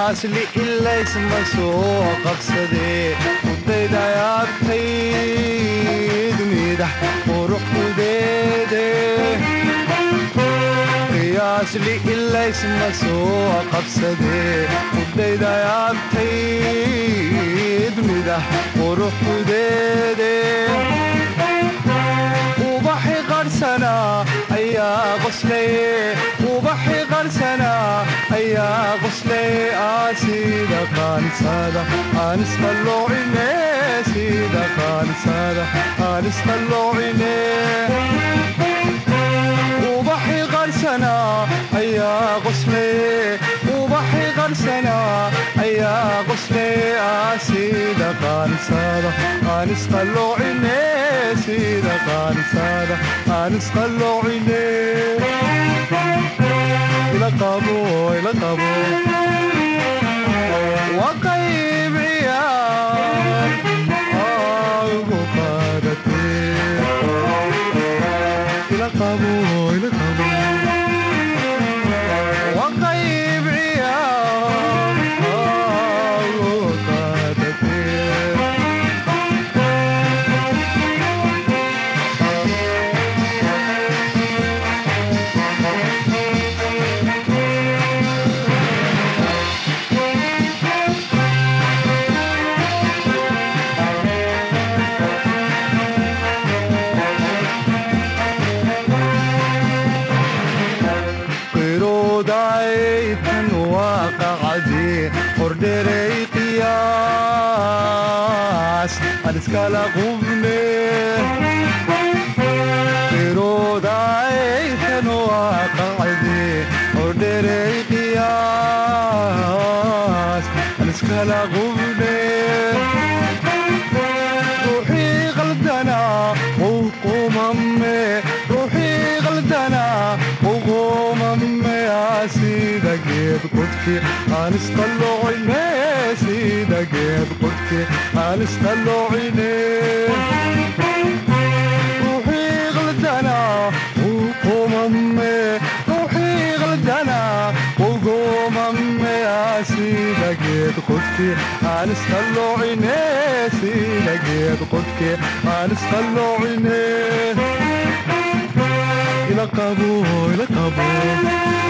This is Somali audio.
qiyaasli ilaysma soo qabsadee udaydayaabtayd midax quruxudeede qiyaasli ilaysma soo qabsadee udaydayaabtayd midax quruxudeede ubaxi qarsanaa ayaa qoslaye ubaxi qarsanaa ayaa qoslaye aa sida qaansada aan isqalloocine sida qaansada aan isqalloocine ubaxi qarsanaa ayaa qoslaye ubaxi qarsanaa ayaa qoslaye aa sida qaansada aan isqalloocine sida qaansada aan isqalloocine ila qabo ila qabo waa qayb ciyaar ugu qaadatee ila qabo ila qabo waa qayb ciyaar ugu qaadatee qirudaytan waaqacdii hordherey qiyaas aan iskala qubne qirudaytan waaqacdii hordherey qiyaas aan iskala qubne ruuxii qaldanaa uu qumame ruuxii qaldanaa uu qumame sida geed qudki aan isqalloocine sida geed qudki aan isqalloocine ruuxii qaldanaa uu qumame ruuxii qaldanaa uu qumame sida geed qudki aan isqalloocine sida geed qudki aan isqalloocine ila qabo ila qabo